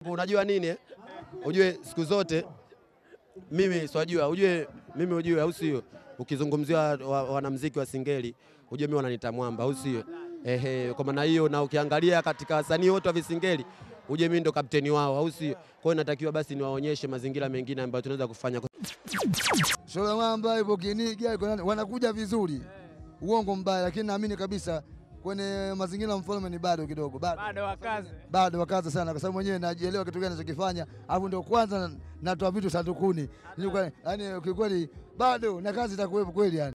Unajua nini eh? Ujue siku zote mimi siwajua, ujue mimi ujue, au sio? Ukizungumzia wa- wanamuziki wa Singeli ujue mimi wananiita mwamba, au sio? Ehe, kwa maana hiyo, na ukiangalia katika wasanii wote wa Visingeli uje mimi ndo kapteni wao, au sio? Kwa hiyo natakiwa basi niwaonyeshe mazingira mengine ambayo tunaweza kufanya. Shola Mwamba ipo Kiniga iko nani, wanakuja vizuri, uongo mbaya, lakini naamini kabisa kwenye mazingira ya mfalme ni bado kidogo, bado bado wakaze. bado wakaza sana, kwa sababu mwenyewe najielewa kitu gani nachokifanya, alafu ndio kwanza natoa vitu sandukuni, yaani kikweli bado na kazi itakuwepo kweli yani.